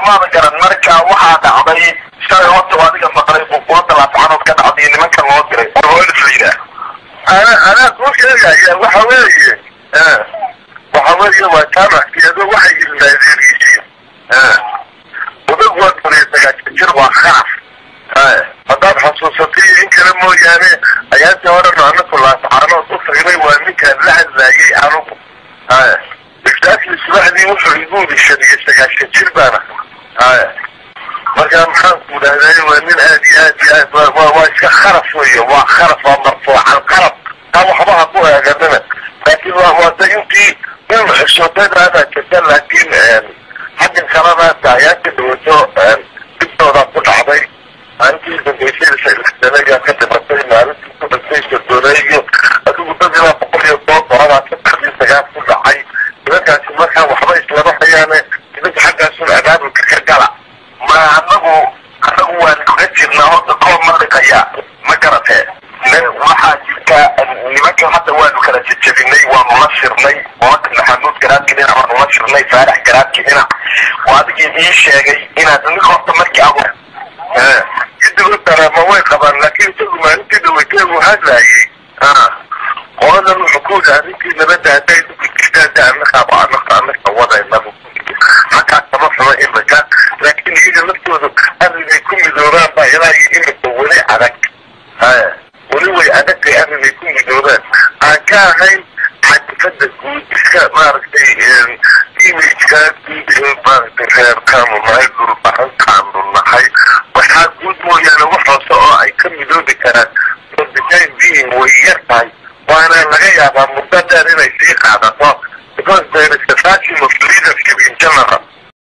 somaada garan marka waxaa dhacday shalay horta adiga maqlay buuqooda laascanood ka dhacday nimanka loo diray oolfayda ana anaa kuu sheegaya waxa weeye waxa weeye waa jaamackeedu waxay ilmaadeen yihiin odag waa kuniyo sagaashan jir waa kharaf haddaad xasuusatay in kale mooyaane ayaantii horena anaku laascaanood u tagnay waa ninkaan la hadlaayay anugu exactly subaxdii wuxuu igu yidhi shan iyo sagaashan jir baana markaa maxaan ku idhahday waa nin aad iyo aad iyo aad waa waa iska kharaf weeye waa kharaf waa marfuucan qarab taa waxba ha ku eeganina laakiin waa waa da intii in xishoodadaada jirta laakiin xaggan kalena daayaanka dhawato dibdoodaa ku dhacday maalintii dambaysay sanagaa ka dhimatay maalintii ku dhintay sodooneeyo adigu dad ilaa boqol iyo toban qoradaa saddexdii sagaal ku dhacay nimankaasi markaa waxba islama hayaane nimanka xaggaasun abaabulka ka gala ma anagu anagu waan kaga jirnaa horta koob ma dhiqaya ma garatee waxaa jirta nimankan hadda waanu kala jejebinay waanu la shirnay oaka maxamuud garaadki dhinac waanu la shirnay faarax garaadki dhinac waa adigii ii sheegay inaad nin horta markii agu idigo dareema way qabaan laakiin isagu maalintii dhaweyteegu hadlaayay qoladan wuxuu ku yidhi arrinkii nabadda hadday dukujirtaada anaka anaka anaka wadaynabu halkaas kama xumo imika laakiin iyaga laftoodu arrinay ku midoobaan baa ilaa iyo imika weli adag weli way adagtay arrinay ku midoobaan aan ka ahayn xadifada guud iska maaragtay imageka guud ee maaragtay reerkanu nahay